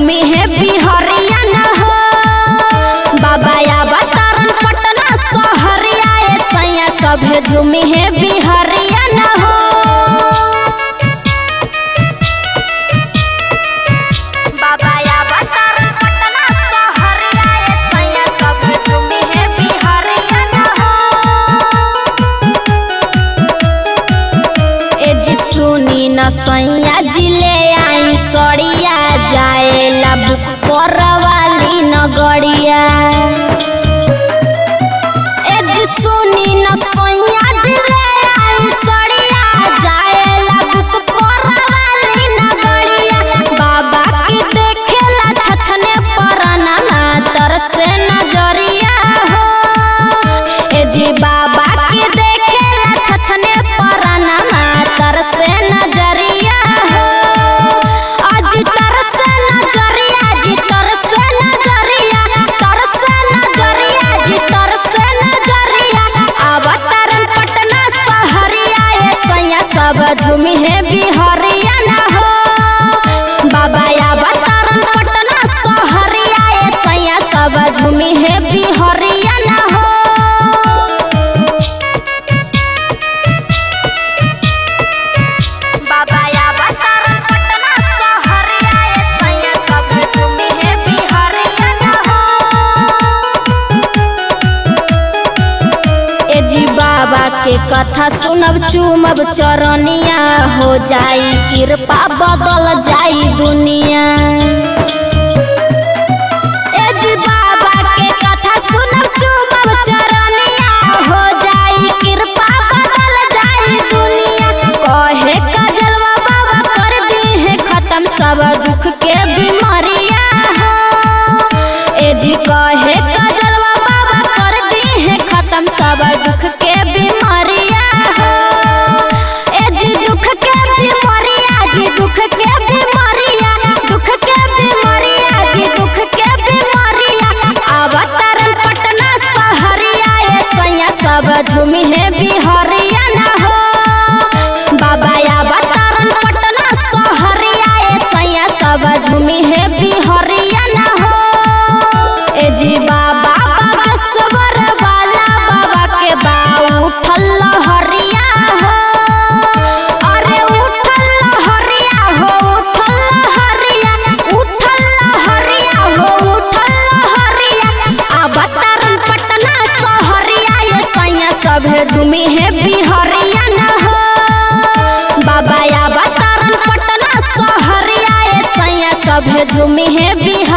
झूमी है बिहरिया न हो बाबा अवतारण पटना सहरिया ए सैया सभे झूमी है बिहरिया न हो बाबा अवतारण पटना सहरिया ए सैया सभे झूमी है बिहरिया न हो ए जी सुनी न सैया जिले आई सड़िया जाए ला बुक करवाली नगरिया ए जी सुनी न सैया जिले आई सड़िया जाए ला बुक करवाली नगरिया बाबा के देखेला छछने परना तरसे नजरिया हो ए जी बाबा के देखेला छछने परना तरसे नजरिया हो आज तरसे नजरिया जी तरसे नजरिया तरसे नजरिया जी तरसे नजरिया अवतारण पटना सहरिया ए सैया सब झूमी है बिहरिया ना हो बाबा अवतारण पटना सहरिया ए सैया सब झूमी है बिहरिया ना हो बाबा अवतारण पटना सहरिया ए सैया सब झूमी है बिहरिया ना हो ए जी बाबा के कथा सुनब चुमब चरनिया हो जाई कृपा बदल जाई दुनिया ए जी बाबा के कथा सुनब चुमब चरनिया हो जाई कृपा बदल जाई दुनिया कहे कजलवा बाबा कर दी है खत्म सब दुख के बीमारिया हो ए जी कहे कजलवा बाबा कर दी है खत्म सब दुख के बीमारिया हो ए जी दुख के बीमारिया जी दुख के बीमारिया दुख के बीमारिया जी दुख के बीमारिया अवतारण पटना सहरिया ए सैया सब झूमी है बिहरिया ना हो बाबा अवतारण पटना सहरिया ए सैया सब झूमी है बिहरिया ना हो ए जी बाबा बागेश्वर वाला बाबा के बा उठल लहरिया हो अरे उठल लहरिया हो उठल लहरिया उठल लहरिया हो उठल लहरिया अवतारण पटना सहरिया ये सैया सभे झूमी है बिहरिया ना हो बाबा अवतारण पटना सहरिया ये सैया सभे झूमी है बिहरिया